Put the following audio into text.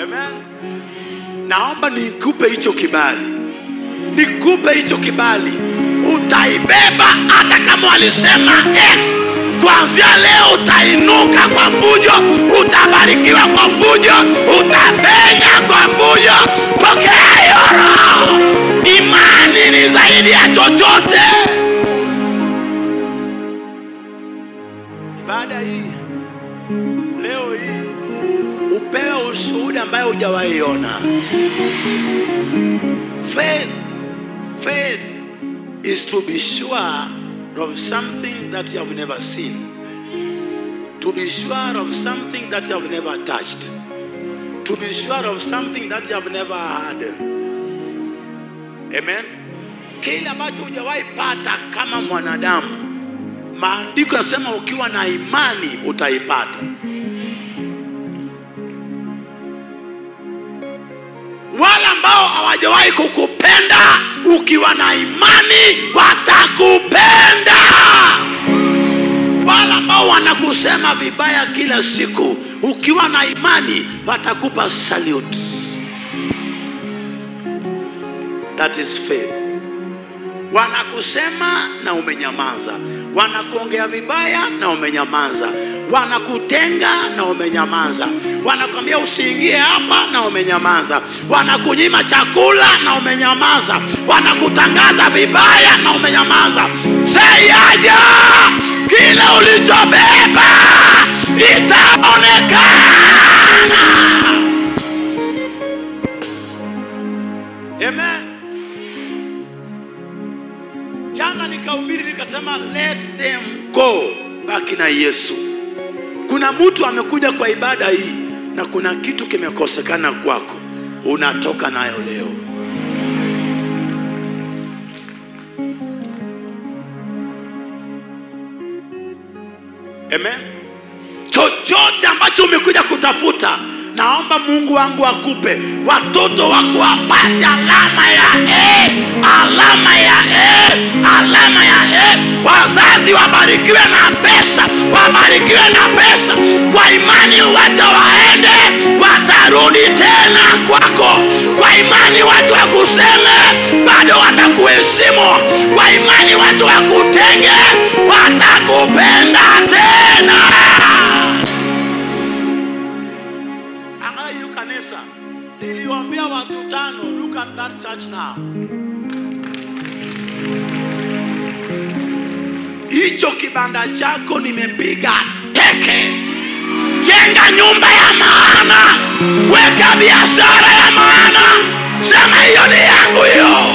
Amen. Naomba nikupe hicho kibali, nikupe hicho kibali, utaibeba hata kama walisema X. Kuanzia leo utainuka kwa fujo, utabarikiwa kwa fujo, utapenya kwa fujo. Pokea hiyo roho. Imani ni zaidi ya chochote. Ibada hii leo hii upewe ushuhuda ambayo hujawahi ona. Faith, faith is to be sure of something that you have never seen, to be sure of something that you have never touched, to be sure of something that you have never heard. Amen. Kile ambacho hujawahi pata kama mwanadamu, maandiko yanasema ukiwa na imani utaipata. wale ambao hawajawahi kukupenda ukiwa na imani watakupenda wale ambao wanakusema vibaya kila siku ukiwa na imani watakupa salute that is faith wanakusema na umenyamaza, wanakuongea vibaya na umenyamaza, wanakutenga na umenyamaza, wanakwambia usiingie hapa na umenyamaza, wanakunyima chakula na umenyamaza, wanakutangaza vibaya na umenyamaza. Seyaja, kile ulichobeba itaonekana. Amen. Jana nikahubiri nikasema let them go, baki na Yesu. Kuna mtu amekuja kwa ibada hii na kuna kitu kimekosekana kwako, unatoka nayo leo. Amen. Chochote ambacho umekuja kutafuta, naomba Mungu wangu akupe watoto wako wapate alama ya A, alama ya A, alama ya A. Wazazi wabarikiwe na pesa, wabarikiwe na pesa. Kwa imani wacha waende, watarudi tena kwako. Kwa imani watu wakuseme, bado watakuheshimu. Kwa imani watu wakutenge, watakupenda tena. Angalia hiyo kanisa niliwaambia watu tano. Look at that church now. Hicho kibanda chako nimepiga teke. Jenga nyumba ya maana, weka biashara ya maana, sema hiyo ni yangu hiyo.